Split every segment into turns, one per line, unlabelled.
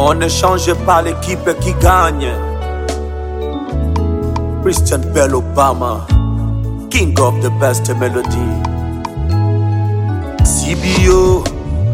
On ne change pas l'équipe qui gagne. Christian Bell Obama, King of the best melody. CBO.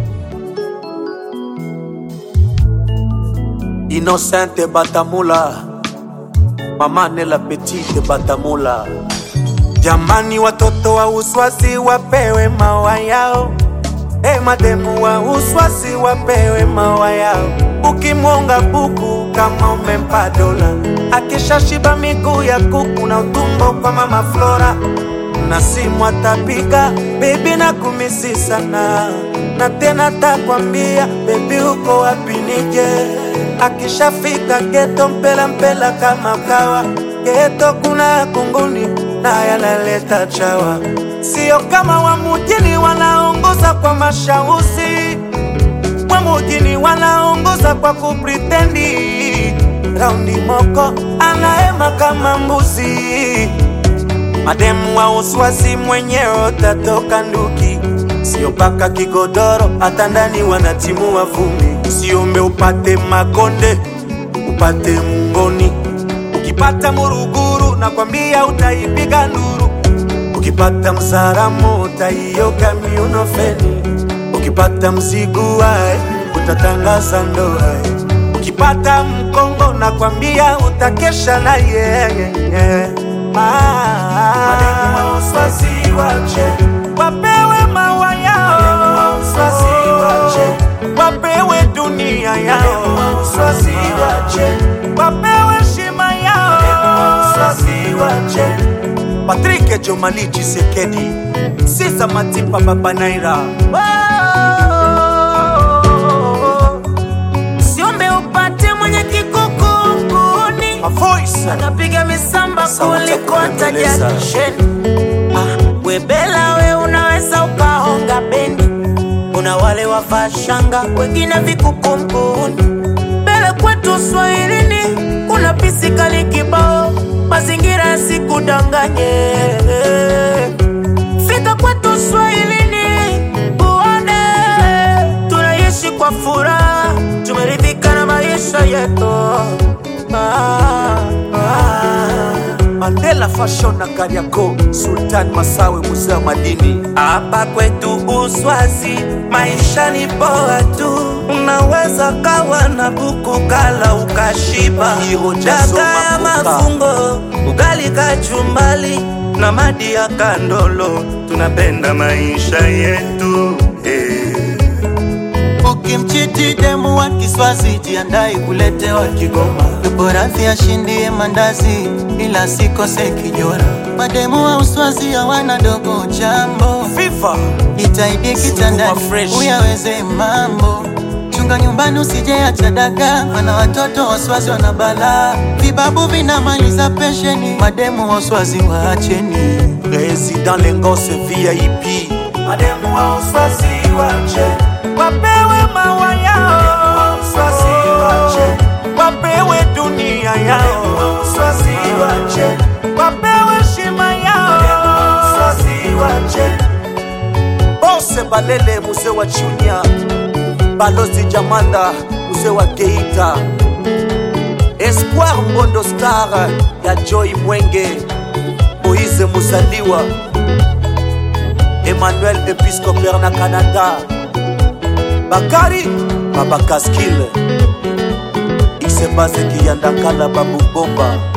Innocente Batamula. Mama Nela Petite Batamula.
Jamani, watoto wa uswasi wapewe mawa yao. E, mademu wa uswasi wapewe mawa yao. Ukimwonga buku kama umempa dola, akishashiba miguu ya kuku na utumbo kwa mama Flora, na simu atapiga bebi na kumisi sana, na tena takwambia bebi uko wapi nije. Akishafika geto mpela mpela kama kawa geto kuna kunguni na yanaleta chawa, sio kama wa mujini wanaongoza kwa mashauzi, wa mujini wanaongoza kwa kupritendi. Raundi moko anaema kama mbuzi, mademu wa uswasi mwenyewe utatoka nduki, sio mpaka kigodoro, hata ndani wanatimua vumbi. Usiombe upate makonde, upate mungoni Ukipata Muruguru nakwambia utaipiga nduru, ukipata Msaramu utaioga miuno feni, ukipata Mziguae utatangaza ndoa, ukipata Mkongo nakwambia utakesha na yeye Uswazi wache wapewe mawa yao, Uswazi wache wapewe dunia yao, Uswazi wache wapewe shima yao, Uswazi wache Patrick Jomali Chisekedi Sisa Matipa Baba Naira
Siombe upate mwenye kikukunguni
A voice
anapiga misamba
Sauti ya
kuliko
kupembeleza.
taja kisheni. Ah, webela we unaweza ukahonga bendi, kuna wale wavaa shanga, wengine vikukumbuni. Mbele kwetu Swahilini kuna pisikali kibao, mazingira yasikudanganye. Fika kwetu Swahilini uone tunaishi kwa furaha, tumeridhika na maisha yetu. Ah, ah.
Mandela Fashion na Kariako Sultan Masawe Mzee wa Madini
Hapa kwetu Uswazi maisha ni poa tu, unaweza kawa na buku kala ukashiba,
Hiro Jazo
daga ya
Makuka.
mafungo, ugali kachumbali na madi ya kandolo, tunapenda maisha yetu eh.
Ukimchiti demu wa Kiswazi, jiandai kuletewa Kigoma. Yuporafi ashindie mandazi, ila sikose kijora. Mademu wa Uswazi hawana dogo jambo,
FIFA
itaidi kitandani
Sukuma fresh.
uyaweze mambo. Chunga nyumbani usije acha daga, wana watoto Waswazi wana balaa, vibabu vinamaliza pensheni. Mademu wa Uswazi waacheni.
Président Lengose VIP
Mademu wa Uswazi wache wapewe mawa yao, Uswazi wache wapewe dunia yao, Uswazi wache wapewe shima yao, Uswazi wache
Bose Balele Mzee wa Chunya Balozi Jamanda Mzee wa Geita Espoir Mbondo Star ya Joy Mwenge Moise Musaliwa Emmanuel Episcopère na Canada Bakari Baba Kaskil Isebase Kiyandakala Babu Bomba